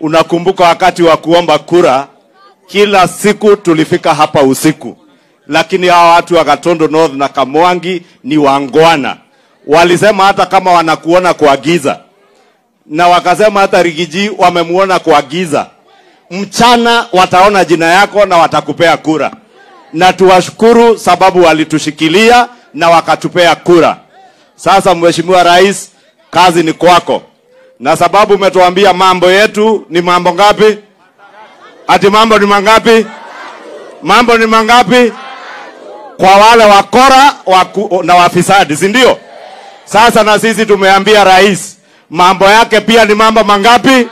Unakumbuka wakati wa kuomba kura, kila siku tulifika hapa usiku, lakini hawa watu wa Gatondo North na Kamwangi ni wangwana. Walisema hata kama wanakuona kwa giza, na wakasema hata Rigiji wamemuona kwa giza, mchana wataona jina yako na watakupea kura, na tuwashukuru sababu walitushikilia na wakatupea kura. Sasa Mheshimiwa Rais, kazi ni kwako, na sababu umetuambia mambo yetu ni mambo ngapi? Ati mambo ni mangapi? Mambo ni mangapi? Kwa wale wakora waku, na wafisadi, si ndio? Sasa na sisi tumeambia rais mambo yake pia ni mambo mangapi?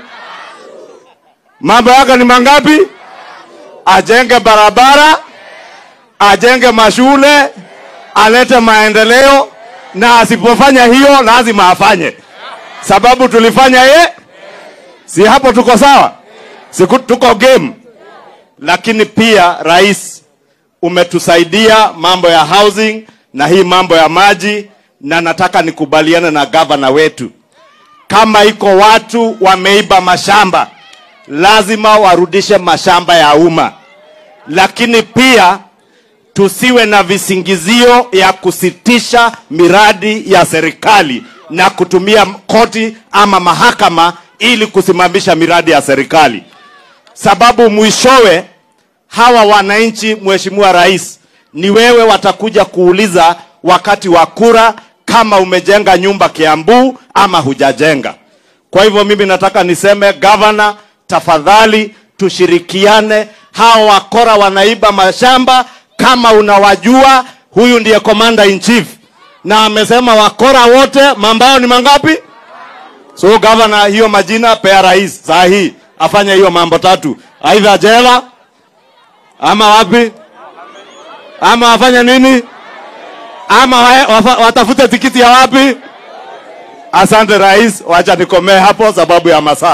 Mambo yake ni mangapi? Ajenge barabara, ajenge mashule, alete maendeleo, na asipofanya hiyo lazima afanye, sababu tulifanya ye, si hapo tuko sawa? Si ku- tuko game? Lakini pia rais, umetusaidia mambo ya housing na hii mambo ya maji, na nataka nikubaliane na gavana wetu, kama iko watu wameiba mashamba, lazima warudishe mashamba ya umma, lakini pia tusiwe na visingizio ya kusitisha miradi ya serikali na kutumia koti ama mahakama ili kusimamisha miradi ya serikali, sababu mwishowe hawa wananchi, Mheshimiwa Rais, ni wewe watakuja kuuliza wakati wa kura kama umejenga nyumba Kiambu ama hujajenga. Kwa hivyo mimi nataka niseme gavana, tafadhali tushirikiane. Hawa wakora wanaiba mashamba, kama unawajua, huyu ndiye commander in chief na amesema wakora wote mambao ni mangapi? So gavana, hiyo majina pea rais saa hii afanye hiyo mambo tatu, aidha jela ama wapi, ama afanye nini, ama wa- wafa- watafute tikiti ya wapi? Asante rais, wacha nikomee hapo sababu ya masaa.